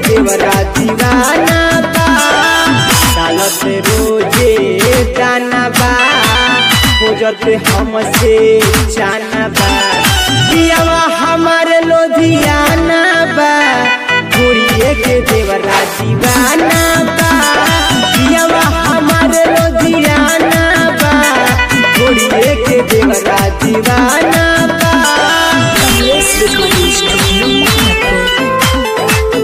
देवरा दीवाना बा डालत रोजे दाना बा खोजत हमसे जाना बा पियावा हमारे लोधियाना बा घोड़िए के देवरा दीवाना बा पियावा हमारे लोधियाना बा घोड़िए के देवरा दीवाना बा Yes, recording studio Monaco.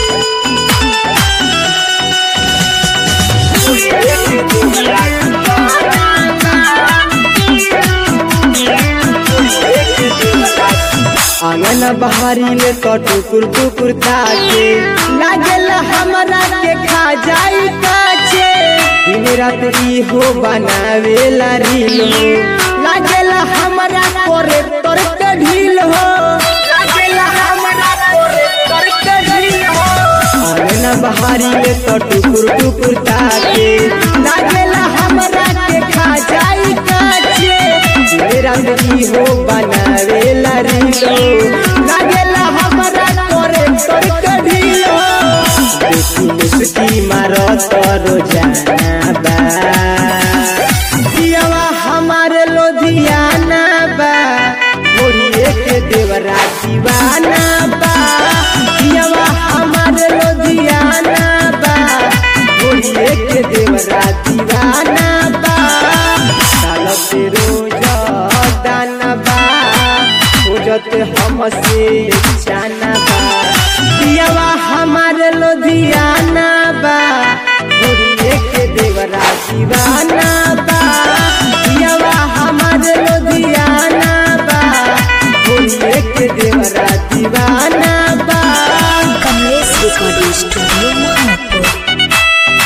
आंगन बहारी ले तो टुकुर टुकुर ताके लागल हमरा के खा जाई काचे दिन रात ई हो बनावेला रील हो लागल हमरा करे तर के ढील हो लागल हमरा करे तर के ढील हो आंगन बहारी ले तो टुकुर टुकुर ताके लागल हमरा के खा जाई काचे मेरा ई हो बनावेला रीलो लागेला हमरा करे तोर कढिलो देखी मुस्की मारो तोरो जाना बा दियावा हमारे लोधियाना बा मोरिए के देवरा दीवाना बा दियावा हमारे लोधियाना बा मोरिए के देवरा दीवाना बा डालत रोज दाना बा खोजत हमसे जाना बा पियावा हमारे लोधियाना बा घोड़िए के देवरा दीवाना बा पियावा हमारे लोधियाना बा घोड़िए के देवरा दीवाना बा Kamlesh Recording Studio Monaco.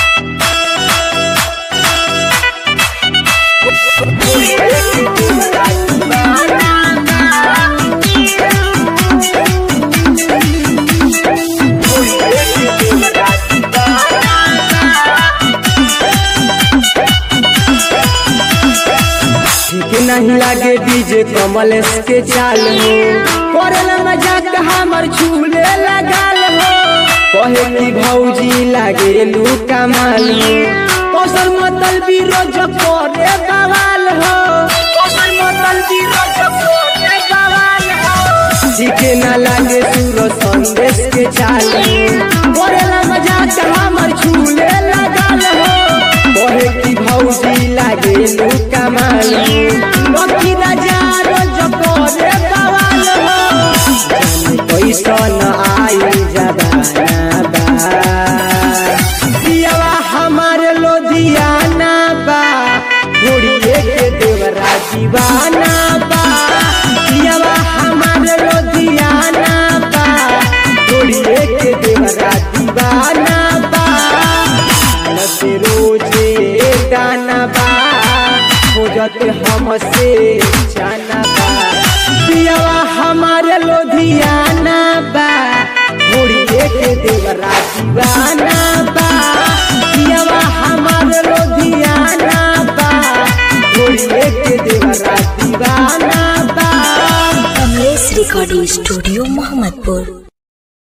ठीक नहीं लागे डीजे कमलेश के चाल हो करेला मजाक हमर झूले लगाल हो कहे की भौजी लागे लू कमाल हो कौशल मतल भी रोज करे बवाल हो कौशल मतल भी रोज करे बवाल हो सीखे ना लागे सूरो संदेश के चाल हो करेला मजाक हमर झूले लगाल हो कहे की भौजी लागे लू कमाल हो लकी राजा रोज करे बवाल हो जाने कैसन आई जबाना बा पियावा हमारे लोधियाना बा घोड़िए के देवरा दीवाना बा पियावा हमारे लोधियाना बा घोड़िए के देवरा दीवाना बा डालत रोजे दाना बा खोजत हमसे जाना बा पियावा हमारे लोधियाना बा घोड़िए के देवरा दीवाना बा पियावा हमारे लोधियाना बा घोड़िए के देवरा दीवाना बा Kamlesh Recording Studio Mohammadpur.